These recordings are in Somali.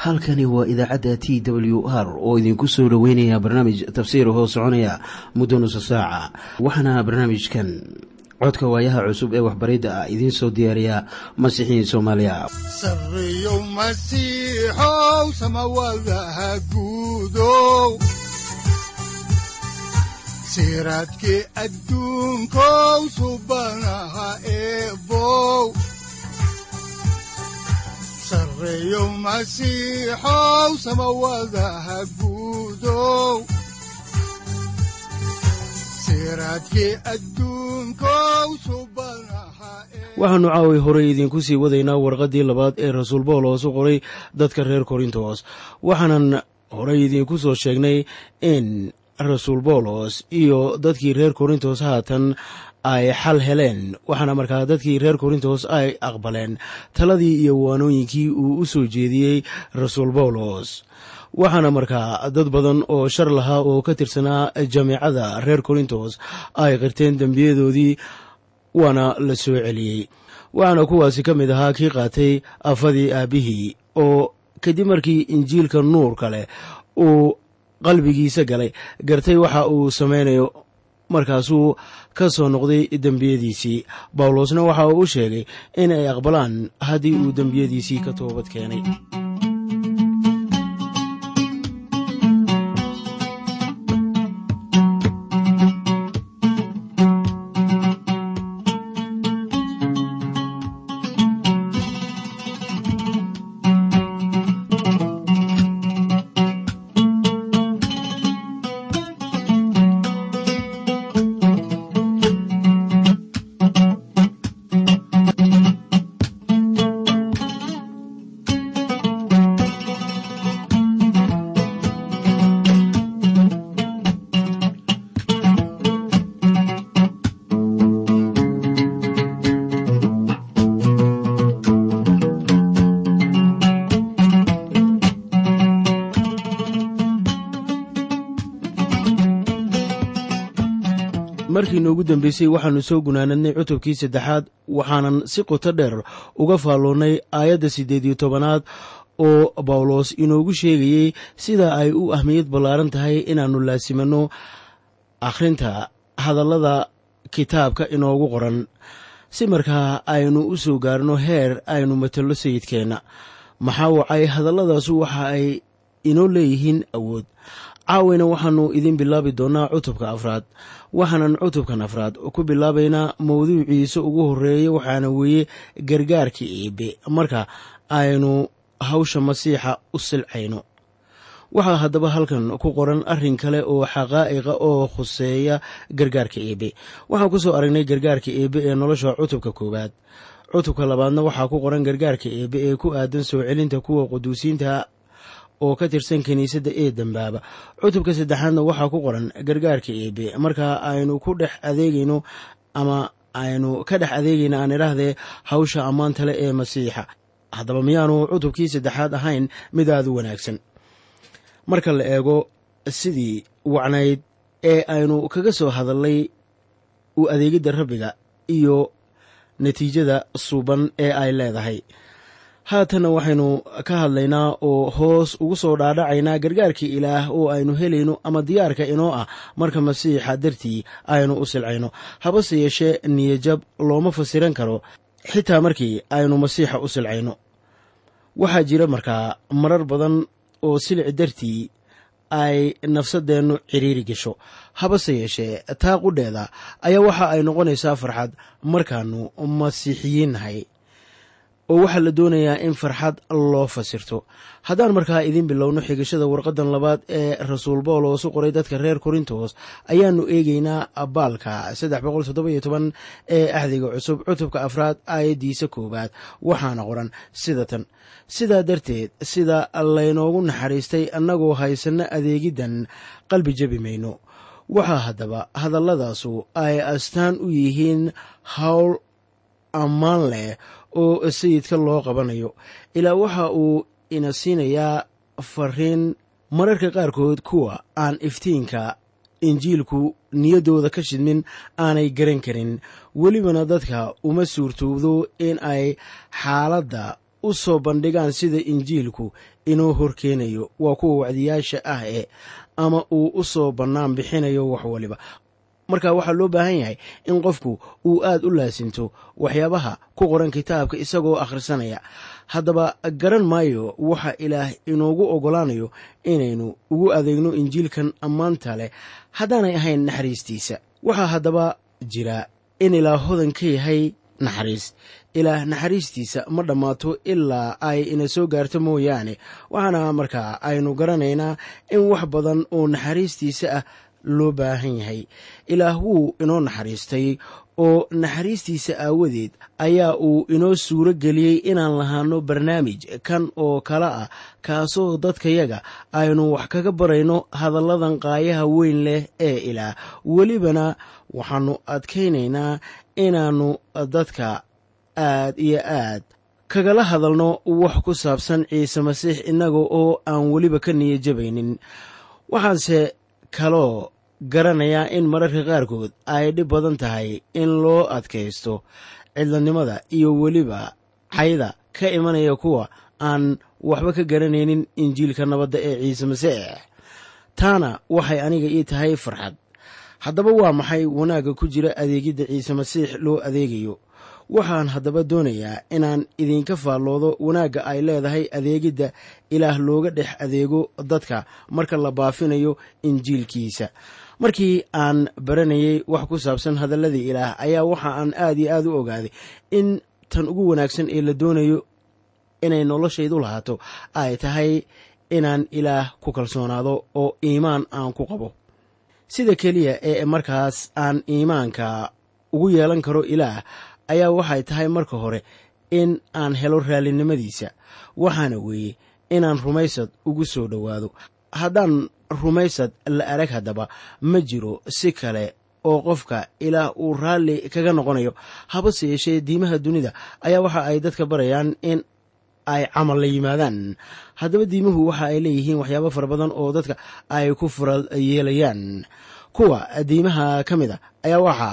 halkani waa idaacadda t w r oo idinku soo dhoweynaya barnaamij tafsiir hoo soconaya muddo nusa saaca waxaana barnaamijkan codka waayaha cusub ee waxbaridda ah idiin soo diyaariya masiixiin soomaaliya sareyow masiixow samawadaha guudow siraadkii adduunkow subanaha eebow sareyow masiixow samawadaha guudow siraadkii adduunkow subanaha waxaannu caawi horey idiinku sii wadaynaa warqaddii labaad ee rasuul bawlos u qoray dadka reer korintos waxaanan horey idiinku soo sheegnay in rasuul bawlos iyo dadkii reer korintos haatan ay xal heleen waxaana markaa dadkii reer korintos ay aqbaleen taladii iyo waanooyinkii uu u soo jeediyey rasuul bawlos waxaana markaa dad badan oo shar lahaa oo ka tirsanaa jameecada reer korintos ay qirteen dembiyadoodii waana la soo celiyey waxaana kuwaasi ka mid ahaa kii qaatay afadii aabbihii oo kadib markii injiilka nuurka leh uu qalbigiisa galay gartay waxa uu samaynayo markaasuu ka soo noqday dembiyadiisii bawlosna waxa uu u sheegay in ay aqbalaan haddii uu dembiyadiisii ka toobad keenay markii noogu dambeysay waxaannu soo gunaanadnay cutubkii saddexaad waxaanan si qoto dheer uga faalloonnay aayadda siddeed iyo tobanaad oo bawlos inoogu sheegayey sida ay u ahmiyad ballaaran tahay inaannu laasimanno akhrinta hadallada kitaabka inoogu qoran si markaa aynu u soo gaarno heer aynu matallo sayidkeenna maxaa wacay hadalladaasu waxa ay inoo leeyihiin awood caawayna waxaannu idin bilaabi doonnaa cutubka afraad waxaanan cutubkan afraad ku bilaabaynaa mawduuciisa ugu horreeya waxaana weeye gargaarka eebe marka aynu hawsha masiixa u silcayno waxaa haddaba halkan ku qoran arrin kale oo xaqaa'iqa oo khuseeya gargaarka eebe waxaan ku soo aragnay gargaarka eebe ee nolosha cutubka koowaad cutubka labaadna waxaa ku qoran gargaarka eebe ee ku aadan soo celinta kuwa quduusiinta oo ka tirsan kiniisadda ee dembaaba cutubka saddexaadna waxaa ku qoran gargaarka eebe markaa aynu ku dhex adeegayno ama aynu ka dhex adeegayno aan idhaahdee hawsha ammaanta leh ee masiixa haddaba miyaanu cutubkii saddexaad ahayn mid aada u wanaagsan marka la eego sidii wacnayd ee aynu kaga soo hadallay u adeegidda rabbiga iyo natiijada suuban ee ay leedahay haatanna waxaynu ka hadlaynaa oo hoos ugu soo dhaadhacaynaa gargaarkii ilaah oo aynu helayno ama diyaarka inoo ah marka masiixa dartii aynu u silcayno habase yeeshee niyajab looma fasiran karo xitaa markii aynu masiixa u silcayno waxaa jira markaa marar badan oo silici dartii ay nafsadeennu ciriiri gasho habase yeeshee taa qudheeda ayaa waxa ay noqonaysaa farxad markaannu masiixiyiin nahay oo waxaa la doonayaa in farxad loo fasirto haddaan markaa idiin bilowno xigashada warqadan labaad ee rasuul bawlos u qoray dadka reer korintos ayaannu eegeynaa baalka ee axdiga cusub cutubka afraad aayaddiisa koowaad waxaana qoran sida tan sidaa darteed sida laynoogu naxariistay annagoo haysanno adeegiddan qalbi jebi mayno waxaa haddaba hadalladaasu ay astaan u yihiin hawl ammaan leh oo sayidka loo qabanayo ilaa waxa uu ina siinayaa fariin mararka qaarkood kuwa aan iftiinka injiilku niyaddooda ka shidmin aanay garan karin welibana dadka uma suurtoobdo in ay xaaladda u soo bandhigaan sida injiilku inoo horkeenayo waa kuwa wacdiyaasha ah ee ama uu u soo bannaan bixinayo wax waliba marka waxaa loo baahan yahay in qofku uu aad u laasinto waxyaabaha ku qoran kitaabka isagoo akhrisanaya haddaba garan maayo waxa ilaah inoogu oggolaanayo inaynu ugu adeegno injiilkan ammaanta leh haddaanay ahayn naxariistiisa waxaa haddaba jira in ilaah hodan ka yahay naxariis ilaah naxariistiisa ma dhammaato ilaa ay ina soo gaarto mooyaane waxaana markaa aynu garanaynaa in wax badan oo naxariistiisa ah loo baahan yahay ilaah wuu inoo naxariistay oo naxariistiisa aawadeed ayaa uu inoo suuro geliyey inaan lahaano barnaamij kan oo kale ah kaasoo dadkayaga aynu wax kaga barayno hadalladan qaayaha weyn leh ee ilaah welibana waxaannu adkaynaynaa inaannu dadka aad iyo aad kagala hadalno wax ku saabsan ciise masiix innaga oo aan weliba ka niyajabaynin waxaanse kaloo garanayaa in mararka qaarkood ay dhib badan tahay in loo adkaysto cidladnimada iyo weliba cayda ka imanaya kuwa aan waxba ka garanaynin injiilka nabadda ee ciise masiix taana waxay aniga ii tahay farxad haddaba waa maxay wanaagga ku jira adeegidda ciise masiix loo adeegayo waxaan haddaba doonayaa inaan idinka faalloodo wanaagga ay leedahay adeegidda ilaah looga dhex adeego dadka marka la baafinayo injiilkiisa markii aan baranayey wax ku saabsan hadalladii ilaah ayaa waxa aan aad iyo aad u ogaaday in tan ugu wanaagsan ee la doonayo inay noloshaydu lahaato ay tahay inaan ilaah ku kalsoonaado oo iimaan aan ku qabo sida keliya ee markaas aan iimaanka ugu yeelan karo ilaah ayaa waxay tahay marka hore in aan helo raallinimadiisa waxaana weeye inaan rumaysad ugu soo dhowaado haddaan rumaysad la arag haddaba ma jiro si kale oo qofka ilaah uu raalli kaga noqonayo habase yeeshee diimaha dunida ayaa waxa ay dadka barayaan in ay camal la yimaadaan haddaba diimuhu waxa ay leeyihiin waxyaabo fara badan oo dadka ay ku fural yeelayaan kuwa diimaha ka mid a ayaa waxa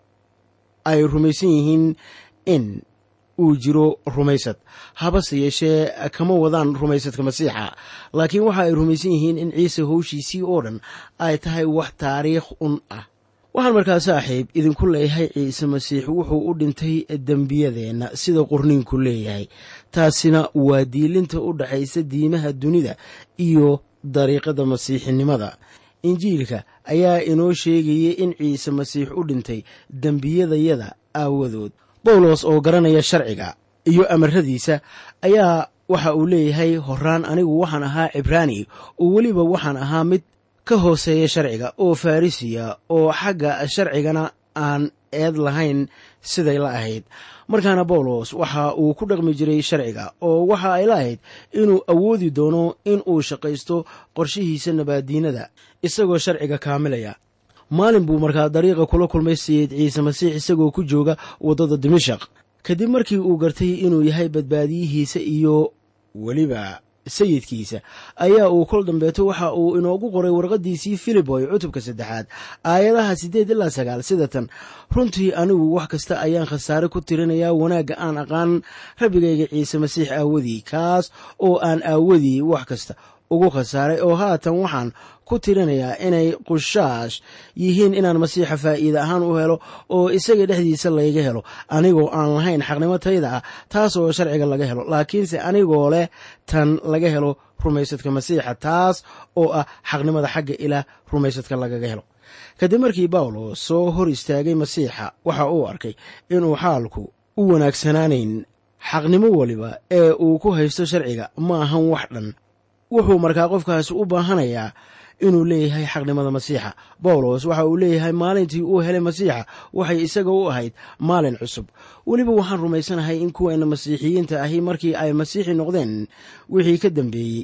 ay rumaysan yihiin in uu jiro rumaysad habase yeeshee kama wadaan rumaysadka masiixa laakiin waxa ay rumaysan yihiin in ciise howshiisii oo dhan ay tahay wax taariikh un ah waxaan markaa saaxiib idinku leeyahay ciise masiix wuxuu u dhintay dembiyadeenna sida qorniinku leeyahay taasina waa diilinta u dhaxaysa diimaha dunida iyo dariiqada masiixinimada injiilka ayaa inoo sheegayay in ciise masiix u dhintay dembiyadayada aawadood bawlos oo garanaya sharciga iyo amaradiisa ayaa waxa uu leeyahay horaan anigu waxaan ahaa cibraani oo weliba waxaan ahaa mid ka hooseeya sharciga oo farrisiya oo xagga sharcigana aan eed lahayn siday la ahayd markaana bawlos waxa uu ku dhaqmi jiray sharciga oo waxa ay la ahayd inuu awoodi doono in uu shaqaysto qorshihiisa nabaadiinada isagoo sharciga kaamilaya maalin buu markaa dariiqa kula kulmay sayid ciise masiix isagoo ku jooga waddada dimashaq kadib markii uu gartay inuu yahay badbaadiyihiisa iyo weliba sayidkiisa ayaa uu kol dambeeto waxa uu inoogu qoray warqaddiisii filiboy cutubka saddexaad aayadaha siddeed ilaa sagaal sida tan runtii anigu wax kasta ayaan khasaare ku tirinayaa wanaagga aan aqaan rabbigayga ciise masiix aawadii kaas oo aan aawadii wax kasta ugu khasaaray oo haatan waxaan ku tirinayaa inay qushaash yihiin inaan masiixa faa'iida ahaan u helo oo isaga dhexdiisa layga helo anigoo aan lahayn xaqnimo tayda ah taas oo sharciga laga helo laakiinse anigoo leh tan laga helo rumaysadka masiixa taas oo ah xaqnimada xagga ilaah rumaysadka lagaga helo kadib markii bawlos soo hor istaagay masiixa waxa uu arkay inuu xaalku u wanaagsanaanayn xaqnimo weliba ee uu ku haysto sharciga ma ahan wax dhan wuxuu markaa qofkaasi u baahanayaa inuu leeyahay xaqnimada masiixa bawlos waxa uu leeyahay maalintii uu helay masiixa waxay isaga u ahayd maalin cusub weliba waxaan rumaysanahay in kuweena masiixiyiinta ahi markii ay masiixi noqdeen wixii ka dambeeyey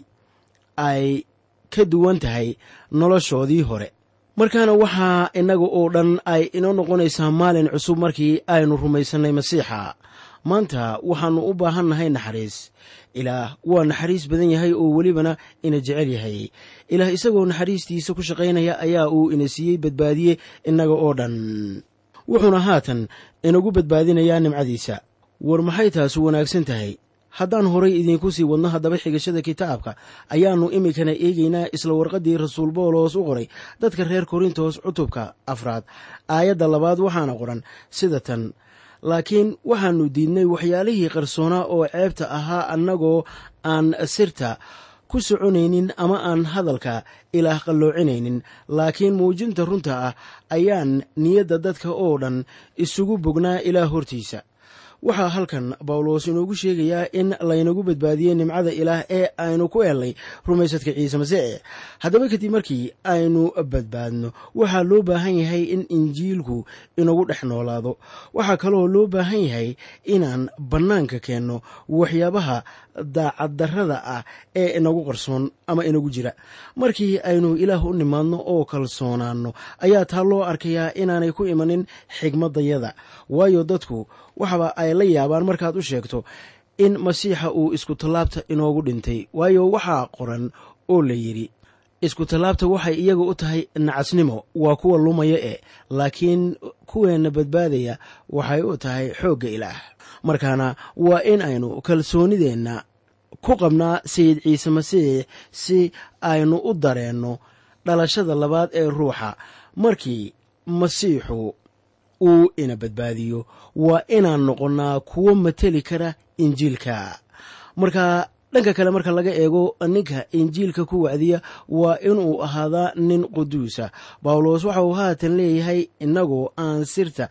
ay ka duwan tahay noloshoodii hore markaana waxaa innaga oo dhan ay inoo noqonaysaa maalin cusub markii aynu rumaysannay masiixa maanta waxaannu u baahannahay naxariis ilaah waa naxariis badan yahay oo welibana ina jecel yahay ilaah isagoo naxariistiisa ku shaqaynaya ayaa uu ina siiyey badbaadiye innaga oo dhan wuxuuna haatan inagu badbaadinayaa nimcadiisa war maxay taasu wanaagsan tahay haddaan horay idiinku sii wadno haddaba xigashada kitaabka ayaannu iminkana eegaynaa isla warqaddii rasuul boolos u qoray dadka reer korintos cutubka afraad aayadda labaad waxaana qoran sida tan laakiin waxaannu diidnay waxyaalihii qarsoonaa oo ceebta ahaa annagoo aan sirta ku soconaynin ama aan hadalka ilaah qalloocinaynin laakiin muujinta runta ah ayaan niyadda dadka oo dhan isugu bognaa ilaah hortiisa waxaa halkan bawlos inoogu sheegayaa in laynagu badbaadiyey nimcada ilaah ee aynu ku helnay rumaysadka ciise masiix haddaba kadib markii aynu badbaadno waxaa loo baahan yahay in injiilku inagu dhex noolaado waxaa kaloo loo baahan yahay inaan bannaanka keenno waxyaabaha daacaddarrada ah ee inagu qarsoon ama inagu jira markii aynu ilaah u nimaadno oo kalsoonaanno ayaa taa loo arkayaa inaanay ku imanin xigmadayada waayo dadku waxaba ay la yaabaan markaad u sheegto in masiixa uu isku tallaabta inoogu dhintay waayo waxaa qoran oo la yidhi isku tallaabta waxay iyaga u tahay nacasnimo waa kuwa lumaya e laakiin kuweenna badbaadaya waxay u tahay xoogga ilaah markaana waa in aynu kalsoonideenna ku qabnaa sayid ciise masiix si aynu u dareenno dhalashada labaad ee ruuxa markii masiixu uu ina badbaadiyo waa inaan noqonnaa kuwo mateli kara injiilka marka dhanka kale marka laga eego ninka injiilka ku wacdiya waa inuu ahaadaa nin quduusa bawlos waxa uu haatan leeyahay innagoo aan sirta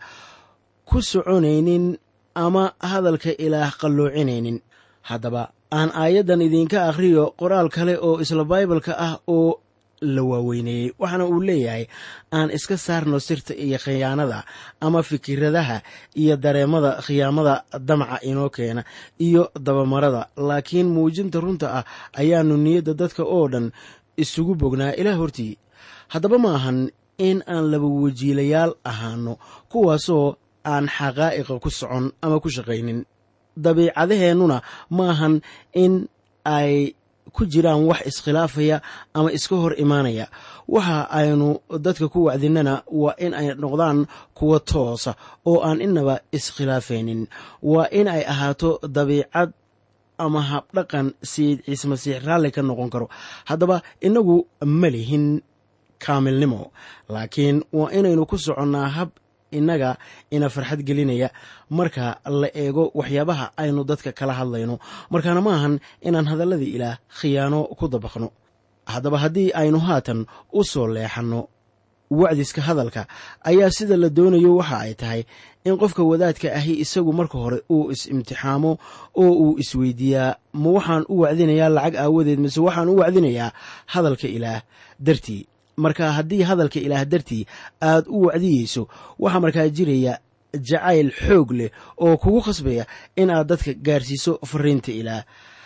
ku soconaynin ama hadalka ilaah qalloocinaynin haddaba aan aayaddan idinka akhriyo qoraal kale oo isla baibalka ah oo la waaweyneeyey waxaana uu leeyahay aan iska saarno sirta iyo khiyaanada ama fikiradaha iyo dareemada khiyaamada damaca inoo keena iyo dabamarada laakiin muujinta runta ah ayaanu niyadda dadka oo dhan isugu bognaa ilaa hortii haddaba ma ahan in aan laba wajiilayaal ahaano kuwaasoo aan xaqaa'iqa ku socon ama ku shaqaynin dabiicadaheennuna ma ahan in ay ku jiraan wax iskhilaafaya ama iska hor imaanaya waxa aynu dadka ku wacdinana waa in ay noqdaan kuwa toosa oo aan inaba iskhilaafaynin waa in ay ahaato dabiicad ama habdhaqan sayid ciise masiix raalli ka noqon karo haddaba innagu ma lihin kaamilnimo laakiin waa inaynu ku soconnaa hab innaga ina farxad gelinaya marka la eego waxyaabaha aynu dadka kala hadlayno markaana ma ahan inaan hadalladii ilaah khiyaano ku dabaqno haddaba haddii aynu haatan u soo leexanno wacdiska hadalka ayaa sida la doonayo waxa ay tahay in qofka wadaadka ahi isagu marka hore uu is-imtixaamo oo uu isweydiiyaa ma waxaan u wacdinayaa lacag aawadeed mise waxaan u wacdinayaa hadalka ilaah dartii marka haddii hadalka ilaah dartii aad u wacdiyeyso waxaa markaa jiraya jacayl xoog leh oo kugu khasbaya in aad dadka gaarsiiso fariinta ilaah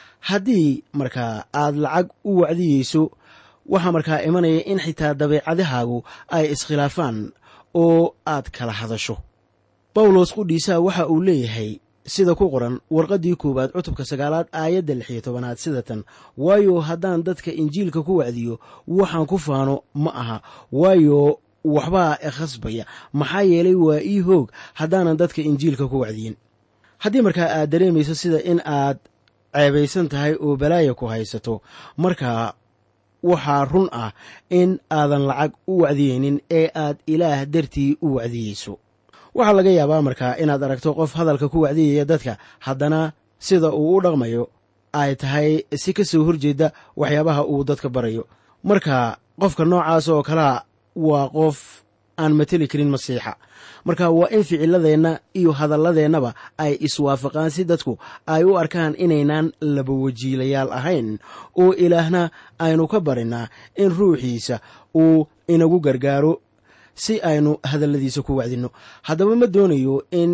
haddii markaa aad lacag u wacdiyeyso waxaa markaa imanaya in xitaa dabeecadahaagu ay iskhilaafaan oo aad kala hadasho bawlos qudhiisaa waxa uu leeyahay sida ku qoran warqaddii koowaad cutubka sagaalaad aayadda lix iyo tobanaad sida tan waayo haddaan dadka injiilka ku wacdiyo waxaan ku faano ma aha waayo waxbaa khasbaya maxaa yeelay waa ii hoog haddaanan dadka injiilka ku wacdiyin haddii markaa aad dareemayso sida in aad ceebaysan tahay oo balaaya ku haysato markaa waxaa run ah in aadan lacag u wacdiyeynin ee aad ilaah dartii u wacdiyeyso waxaa laga yaabaa markaa inaad aragto qof hadalka ku wacdiyaya dadka haddana sida uu u dhaqmayo ay tahay si ka soo horjeeda waxyaabaha uu dadka barayo marka qofka noocaas oo kalea waa qof aan mateli karin masiixa marka waa in ficiladeenna iyo hadalladeennaba ay iswaafaqaan si dadku ay u arkaan inaynaan laba wajiilayaal ahayn oo ilaahna aynu ka barinaa in ruuxiisa uu inagu gargaaro si aynu hadalladiisa ku wacdinno haddaba ma doonayo in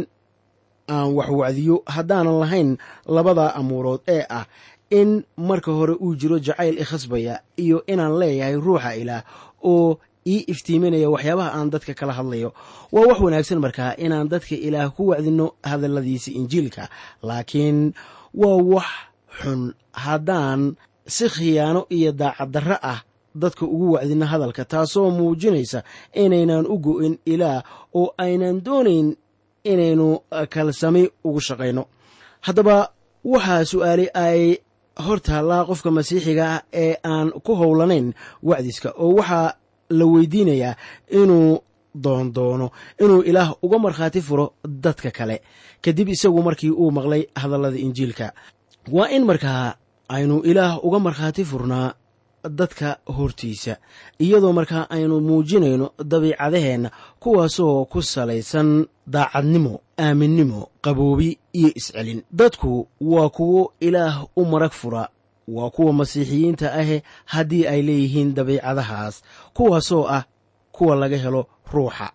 aan wax wacdiyo haddaanan lahayn labada amuurood ee ah in marka hore uu jiro jacayl ikhasbaya iyo inaan leeyahay ruuxa ilaah oo ii iftiiminaya waxyaabaha aan dadka kala hadlayo waa wax wanaagsan markaa inaan dadka ilaah ku wacdinno hadalladiisa injiilka laakiin waa wax xun haddaan si khiyaano iyo daacaddarro ah dadka ugu wacdinno hadalka taasoo muujinaysa inaynan u go'in ilaah oo aynan doonayn inaynu kalsami ugu shaqayno haddaba waxaa su'aali ay hor taallaa qofka masiixiga ah ee aan ku howlanayn wacdiska oo waxaa la weydiinayaa inuu doondoono inuu ilaah uga markhaati furo dadka kale kadib isagu markii uu maqlay hadallada injiilka waa in markaa aynu ilaah uga markhaati furnaa dadka hortiisa iyadoo markaa aynu muujinayno dabiicadaheenna kuwaasoo ku salaysan daacadnimo aaminnimo qaboobi iyo iscelin dadku waa kuwo ilaah u marag fura waa kuwa masiixiyiinta ahe haddii ay leeyihiin dabiicadahaas kuwaasoo ah kuwa laga helo ruuxa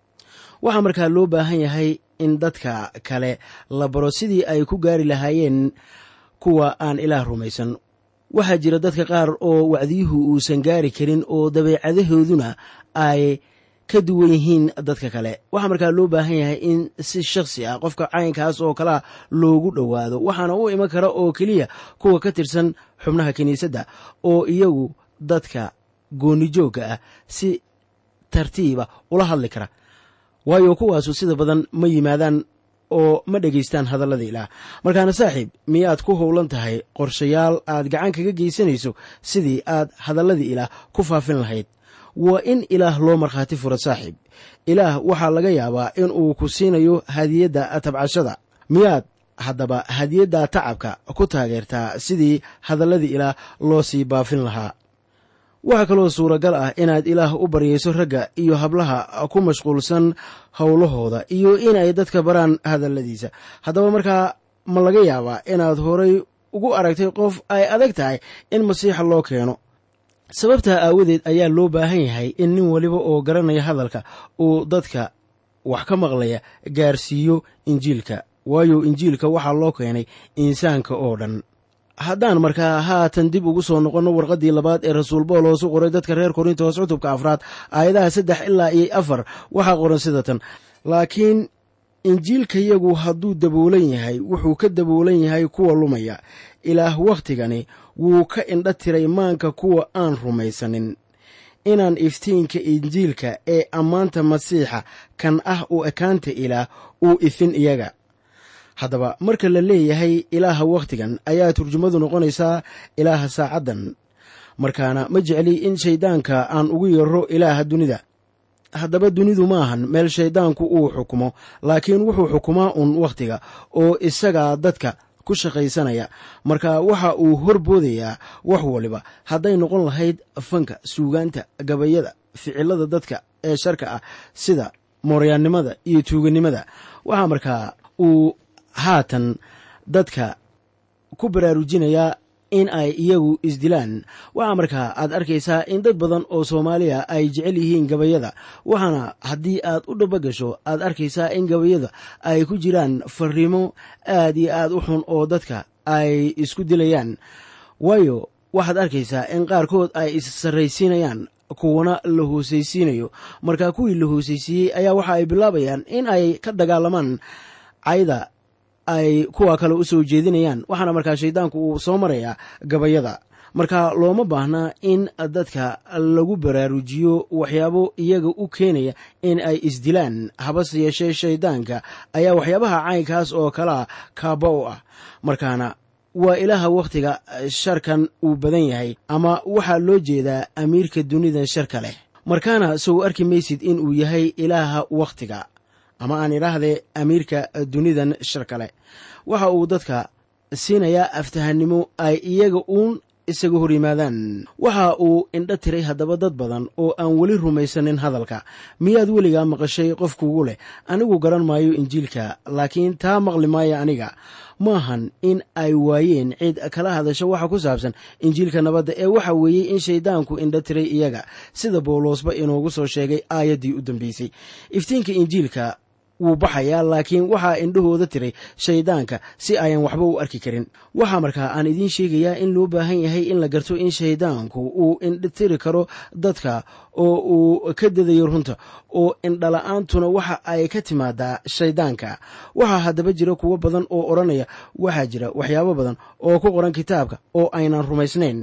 waxaa markaa loo baahan yahay in dadka kale la baro sidii ay ku gaari lahaayeen kuwa aan ilaah rumaysan waxaa jira dadka qaar oo wacdiyuhu uusan gaari karin oo dabeecadahooduna ay ka duwan yihiin dadka kale waxaa markaa loo baahan yahay in si shakhsi ah qofka caynkaas oo kalea loogu dhowaado waxaana u iman kara oo keliya kuwa ka tirsan xubnaha kiniisadda oo iyagu dadka goonijoogga ah si tartiiba ula hadli kara waayo kuwaasu sida badan ma yimaadaan oo ma dhegaystaan hadallada ilaah markaana saaxiib miyaad ku howlan tahay qorshayaal aad gacan kaga geysanayso sidii aad hadalladii ilaah ku faafin lahayd waa in ilaah loo markhaati furo saaxiib ilaah waxaa laga yaabaa in uu ku siinayo hadiyadda tabcashada miyaad haddaba hadiyadda tacabka ku taageertaa sidii hadalladii ilaah loo sii baafin lahaa waxaa kaloo suuragal ah inaad ilaah u baryayso ragga iyo hablaha ku mashquulsan howlahooda iyo inay dadka baraan hadalladiisa haddaba markaa ma laga yaabaa inaad horay ugu aragtay qof ay adag tahay in masiixa loo keeno sababtaa aawadeed ayaa loo baahan yahay in nin weliba oo garanaya hadalka uu dadka wax ka maqlaya gaarsiiyo injiilka waayo injiilka waxaa loo keenay insaanka oo dhan haddaan markaa haatan dib ugu soo noqonno warqaddii labaad ee rasuul boolos u qoray dadka reer korintos cutubka afraad aayadaha saddex ilaa iyo afar waxaa qoran sida tan laakiin injiilkayagu hadduu daboolan yahay wuxuu ka daboolan yahay kuwa lumaya ilaah wakhtigani wuu ka indha tiray maanka kuwa aan rumaysanin inaan iftiinka injiilka ee ammaanta masiixa kan ah u ekaanta ilaah uu ifin iyaga haddaba marka la leeyahay ilaaha wakhtigan ayaa turjumadu noqonaysaa ilaaha saacaddan markaana ma jecli in shayddaanka aan ugu yeero ilaaha dunida haddaba dunidu maahan meel shayddaanku uu xukumo laakiin wuxuu xukumaa uun wakhtiga oo isagaa dadka ku shaqaysanaya marka waxa uu horboodayaa wax waliba hadday noqon lahayd fanka suugaanta gabayada ficilada dadka ee sharka ah sida mooryaannimada iyo tuuganimada waxaa markaa uu haatan dadka ku baraarujinayaa in ay iyagu isdilaan waxaa markaa aad arkaysaa in dad badan oo soomaaliya ay jecel yihiin gabayada waxaana haddii aad u dhabogasho aad arkaysaa in gabayada ay ku jiraan fariimo aad iyo aad u xun oo dadka ay isku dilayaan waayo waxaad arkaysaa in qaarkood ay is-sarraysiinayaan kuwana la hoosaysiinayo markaa kuwii la hoosaysiiyey ayaa waxa ay bilaabayaan in ay ka dagaalamaan cayda ay kuwa kale u soo jeedinayaan waxaana markaa shayddaanku uu soo marayaa gabayada marka looma baahnaa in dadka lagu baraarujiyo waxyaabo iyaga u keenaya in ay isdilaan habase yeeshee shayddaanka ayaa waxyaabaha caynkaas oo kalea kaaba u ah markaana waa ilaaha wakhtiga sharkan uu badan yahay ama waxaa loo jeedaa amiirka dunida sharka leh markaana sow arki maysid in uu yahay ilaaha wakhtiga ama aan idhaahdee amiirka dunidan shar kale waxa uu dadka siinayaa aftahannimo ay iyaga uun isaga hor yimaadaan waxa uu indho tiray haddaba dad badan oo aan weli rumaysanin hadalka miyaad weligaa maqashay qof kugu leh anigu garan maayo injiilka laakiin taa maqli maayo aniga maahan in ay waayeen cid kala hadasho waxa ku saabsan injiilka nabadda ee waxa weeyey in shayddaanku indho tiray iyaga sida bawlosba inoogu soo sheegay aayaddii u dambeysay iftiinka injiilka wuu baxayaa laakiin waxaa indhahooda tiray shayddaanka si ayan waxba u arki karin waxaa markaa aan idiin sheegayaa in loo baahan yahay in la garto in shayddaanku uu indhatiri karo dadka oo uu ka dadayo runta oo indhala-aantuna waxa ay ka timaadaa shayddaanka waxaa haddaba jira kuwo badan oo odhanaya waxaa jira waxyaabo badan oo ku qoran kitaabka oo aynan rumaysnayn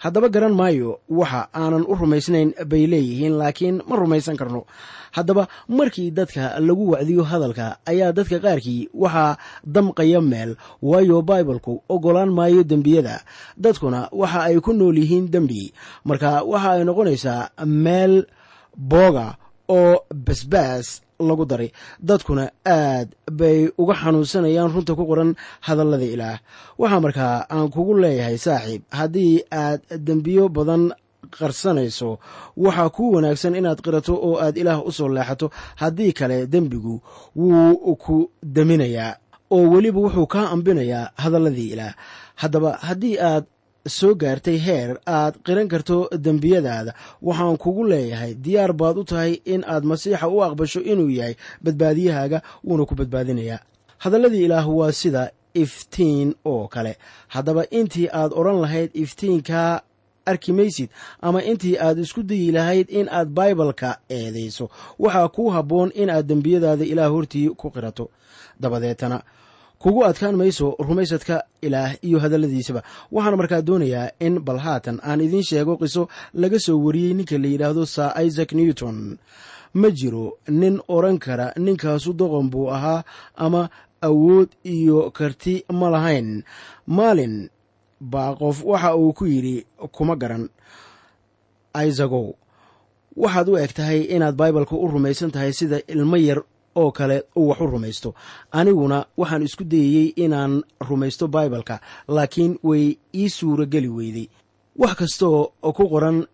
haddaba garan maayo waxa aanan u rumaysnayn bay leeyihiin laakiin ma rumaysan karno haddaba markii dadka lagu wacdiyo hadalka ayaa dadka qaarkii waxaa damqaya meel waayo baibalku oggolaan maayo dembiyada dadkuna waxa ay ku nool yihiin dembi marka waxa ay noqonaysaa meel booga oo basbaas lagu daray dadkuna aad bay uga xanuunsanayaan runta ku qoran hadallada ilaah waxaa markaa aan kugu leeyahay saaxiib haddii aad dembiyo badan qarsanayso waxaa kuu wanaagsan inaad qirato oo aad ilaah u soo leexato haddii kale dembigu wuu ku deminayaa oo weliba wuxuu kaa ambinayaa hadalladii ilaah haddaba haddii aad soo gaartay heer aad qiran karto dembiyadaada waxaan kugu leeyahay diyaar baad u tahay in aad masiixa u aqbasho inuu yahay badbaadiyahaaga wuuna ku badbaadinayaa hadalladii ilaah waa sida iftiin oo kale haddaba intii aad odhan lahayd iftiinkaa arki maysid ama intii aad isku dayi lahayd in aad baibalka eedayso waxaa kuu habboon in aad dembiyadaada ilaah hortii ku qirato dabadeetana kugu adkaan mayso rumaysadka ilaah iyo hadalladiisaba waxaan markaa doonayaa in bal haatan aan idiin sheego qiso laga soo wariyey ninka la yidhaahdo sir isaac newton ma jiro nin odran kara ninkaasu doqon buu ahaa ama awood iyo karti ma lahayn maalin baa qof waxa uu ku yidhi kuma garan isagow waxaad u eg tahay inaad baibalka u rumaysan tahay sida ilmo yar oo kale uu wax u rumaysto aniguna waxaan isku dayayey inaan rumaysto baibalka laakiin way ii suura geli weyday wax kastooo ku qoran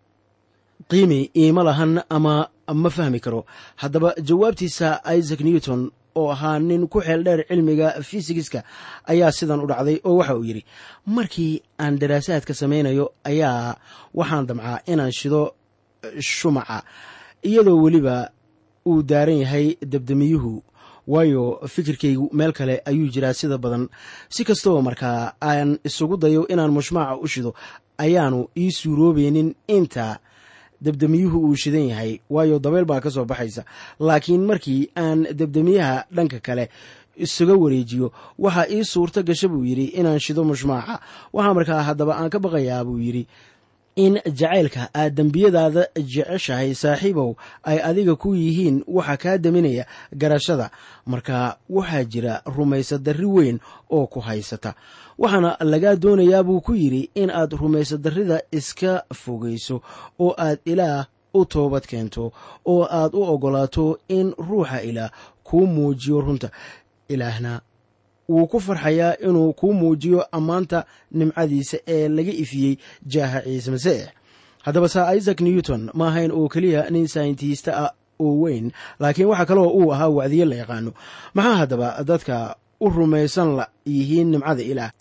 qiimi iima lahan ama ma fahmi karo haddaba jawaabtiisa isaac newton oo ahaa nin ku xeel dheer cilmiga fisigiska ayaa sidan u dhacday oo waxa uu yidhi markii aan daraasaadka samaynayo ayaa waxaan damcaa inaan shido shumaca iyadoo weliba uu daaran yahay debdemiyuhu waayo fikirkaygu meel kale ayuu jiraa sida badan si kastoo markaa aan isugu dayo inaan mushmaaca u shido ayaanu ii suuroobaynin inta debdemiyuhu uu shidan yahay waayo dabeyl baa ka soo baxaysa laakiin markii aan debdemiyaha dhanka kale isaga wareejiyo waxaa ii suurto gasha buu yidhi inaan shido mushmaaca waxaa markaa haddaba aan ka baqayaa buu yidhi in jacaylka aad dembiyadaada jeceshahay saaxiibow ay adiga ku yihiin waxa kaa deminaya garashada marka waxaa jira rumaysadarri weyn oo ku haysata waxaana lagaa doonayaa buu ku yidhi in aad rumaysadarrida iska fogayso oo aad ilaah u toobad keento oo aad u oggolaato in ruuxa ilaah kuu muujiyo runta ilaahna wuu ku farxayaa inuu kuu muujiyo ammaanta nimcadiisa ee laga ifiyey jaaha ciise masiix haddaba saa isaac newton ma ahayn oo keliya nin sayntista ah oo weyn laakiin waxaa kaloo uu ahaa wacdiye la yaqaano maxaa haddaba dadka u rumaysan la yihiin nimcada ilaah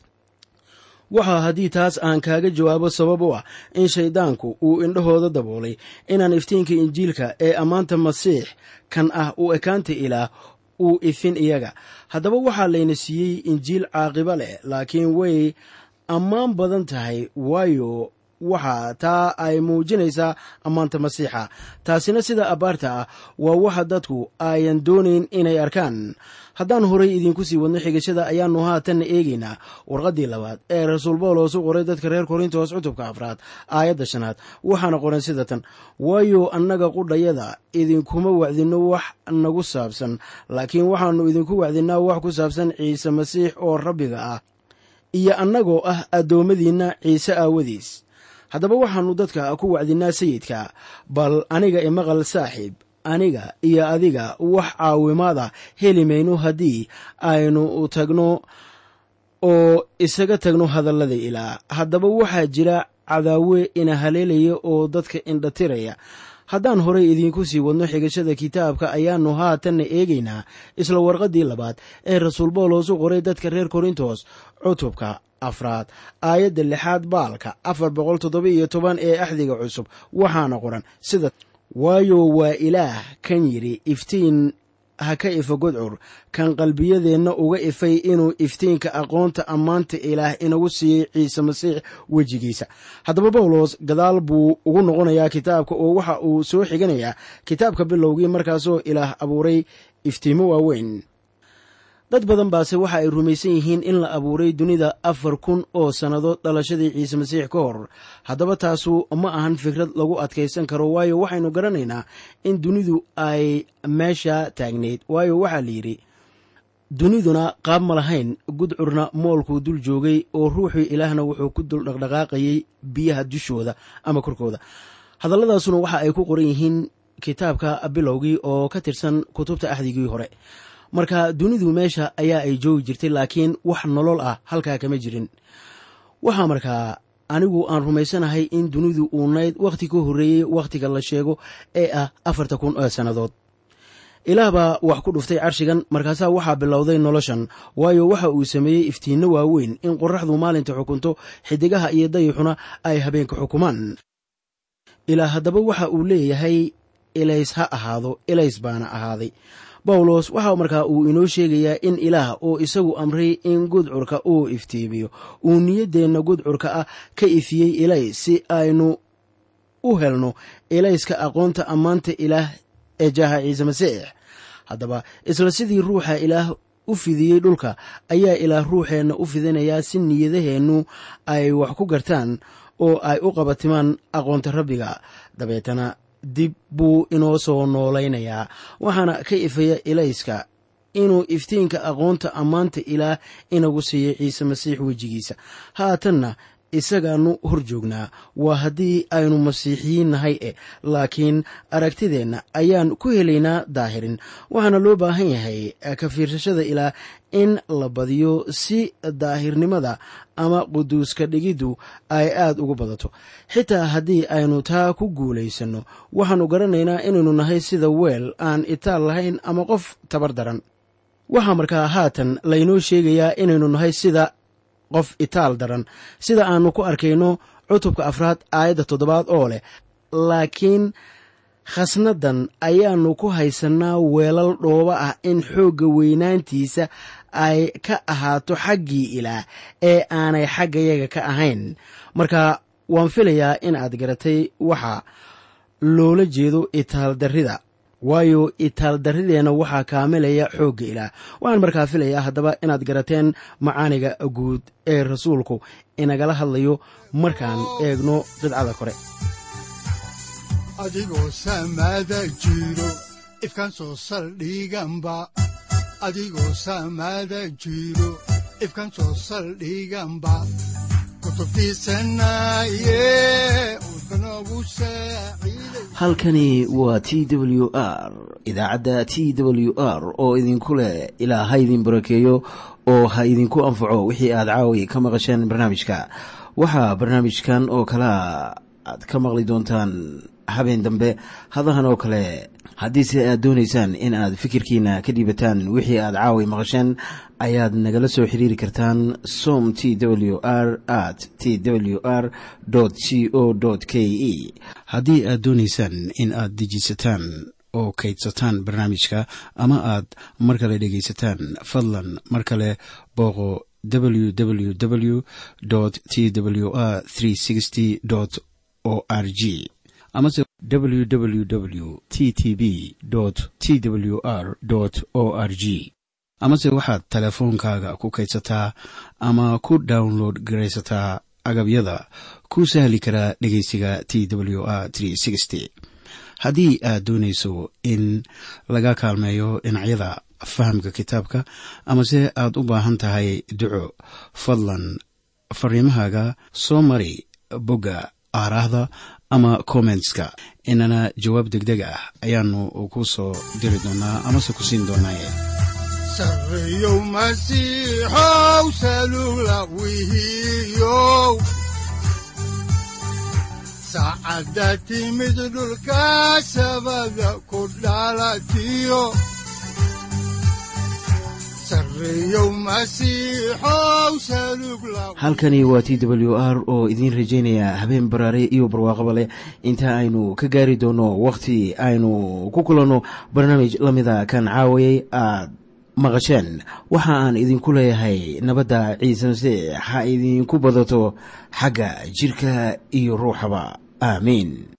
waxaa haddii taas aan kaaga jawaabo sabab u ah in shayddaanku uu indhahooda daboolay inaan iftiinka injiilka ee ammaanta masiix kan ah u ekaanta ilaah uu ifin iyaga haddaba waxaa layna siiyey injiil caaqibo leh laakiin way ammaan badan tahay waayo waxa taa ay muujinaysaa ammaanta masiixa taasina sida abbaarta ah waa waxa dadku ayan doonayn inay arkaan haddaan horay idiinku sii wadno xigashada ayaannu haatanna eegaynaa warqaddii labaad ee rasuul bawlos u qoray dadka reer korintos cutubka afraad aayadda shanaad waxaana qoran sida tan waayo annaga qudhayada idinkuma wacdinno wax nagu saabsan laakiin waxaannu idinku wacdinnaa wax ku saabsan ciise masiix oo rabbiga ah iyo annagoo ah addoommadiinna ciise aawadiis haddaba waxaannu dadka ku wacdinnaa sayidka bal aniga imaqal saaxiib aniga iyo adiga wax caawimaada heli mayno haddii aynu tagno oo isaga tagno hadallada ilaa haddaba waxaa jira cadaawe ina haleelaya oo dadka indhatiraya haddaan horey idiinku sii wadno xigashada kitaabka ayaannu haatanna eegaynaa isla warqaddii labaad ee rasuul bawlos u qoray dadka reer korintos cutubka afraad aayadda lixaad baalka afar boqol toddoba iyo toban ee axdiga cusub waxaana qoran sida waayo waa ilaah kan yidhi iftiin ha ka ifa godcur kan qalbiyadeenna uga ifay inuu iftiinka aqoonta ammaanta ilaah inagu siiyey ciise masiix wejigiisa haddaba bawlos gadaal buu ugu noqonayaa kitaabka oo waxa uu soo xiganayaa kitaabka bilowgii markaasoo ilaah abuuray iftiimo waaweyn dad badan baase waxa ay rumaysan yihiin in la abuuray dunida afar kun oo sannadood dhalashadii ciise masiix ka hor haddaba taasu ma ahan fikrad lagu adkaysan karo waayo waxaynu garanaynaa in dunidu ay meesha taagnayd waayo waxaa la yidhi duniduna qaab ma lahayn gudcurna moolkuu dul joogay oo ruuxii ilaahna wuxuu ku dul dhaqdhaqaaqayay biyaha dushooda ama korkooda hadalladaasuna waxa ay ku qoran yihiin kitaabka bilowgii oo ka tirsan kutubta axdigii hore marka dunidu meesha ayaa ay joogi jirtay laakiin wax nolol ah halkaa kama jirin waxaa markaa anigu aan rumaysanahay in dunidu uu nayd wakhti ka horreeyey wakhtiga la sheego ee ah afarta kun oo sannadood ilaah baa wax ku dhuftay carshigan markaasaa waxaa bilowday noloshan waayo waxa uu sameeyey iftiinno waaweyn in qoraxdu maalinta xukunto xidigaha iyo dayixuna ay habeenka xukumaan ilaa haddaba waxa uu leeyahay ilays ha ahaado ilays baana ahaaday bawlos waxa markaa uu inoo sheegayaa in ilaah oo isagu amray in gudcurka uu iftiimiyo uu niyaddeenna gudcurka ah ka ifiyey ilays si aynu u helno ilayska aqoonta ammaanta ilaah ee jaaha ciise masiix haddaba isla sidii ruuxa ilaah u fidiyey dhulka ayaa ilaah ruuxeenna u fidinayaa si niyadaheennu ay wax ku gartaan oo ay u qabatimaan aqoonta rabbiga dabeetana dib buu inoo soo noolaynayaa waxaana ka ifaya ilayska inuu iftiinka aqoonta ammaanta ilaah inagu siiyey ciise masiix wejigiisa haatanna isagaanu hor joognaa waa haddii aynu masiixiyiin nahay e laakiin aragtideenna ayaan ku helaynaa daahirin waxaana loo baahan yahay ka fiirsashada ilaah in la badiyo si daahirnimada ama quduuska dhigiddu ay aad ugu badato xitaa haddii aynu taa ku guulaysanno waxaannu garanaynaa inaynu nahay sida weel aan itaal lahayn ama qof tabar daran waxaa markaa haatan laynoo sheegayaa inaynu nahay sida qof itaal daran sida aannu ku arkayno cutubka afraad aayadda toddobaad oo leh laakiin khasnadan ayaannu ku haysannaa weelal dhooba ah in xoogga weynaantiisa ay ka ahaato xaggii ilaah ee aanay xaggayaga ka ahayn marka waan filayaa in aad garatay waxa loola jeedo itaaldarrida waayo itaaldarrideenna waxaa kaamilaya xoogga ilaah waxaan markaa filayaa haddaba inaad garateen macaaniga guud ee rasuulku inagala hadlayo markaan eegno qidcada kore adigoo samaada jiro ifkaan soo saldhiganba adigoo samaada jiro ifkaan soo saldhiganba halkani waa t w r idaacadda t w r oo idinku leh ilaa ha idin barakeeyo oo ha idinku anfaco wixii aad caawi ka maqasheen barnaamijka waxaa barnaamijkan oo kalaa aad ka maqli doontaan habeen dambe hadahan oo kale haddiise aad doonaysaan in aad fikirkiina ka dhiibataan wixii aad caawi maqasheen ayaad nagala soo xiriiri kartaan som t w r at t w r c o k e haddii aad doonaysaan in aad dejiisataan oo kaydsataan barnaamijka ama aad mar kale dhegaysataan fadlan mar kale booqo www t w r o r g amase www t t b t w r o r g amase waxaad teleefoonkaaga ku kaydsataa ama ku download garaysataa agabyada ku sahli karaa dhegeysiga t w r haddii aad doonayso in laga kaalmeeyo dhinacyada fahamka kitaabka amase aad u baahan tahay duco fadlan fariimahaaga soo mari bogga aaraahda ama kommentska inana jawaab deg deg ah ayaanu ku soo diri doonaa amase ku siin doonaaye sareyow masiixow salula wihiyow saacadda timid dhulka sabada ku dhalatiyo halkani waa t w r oo idiin rajaynaya habeen baraare iyo barwaaqaba leh inta aynu ka gaari doono wakhti aynu ku kulanno barnaamij la mida kan caawayay aad maqasheen waxa aan idinku leeyahay nabadda ciise masiix ha idinku badato xagga jidhka iyo ruuxaba aamiin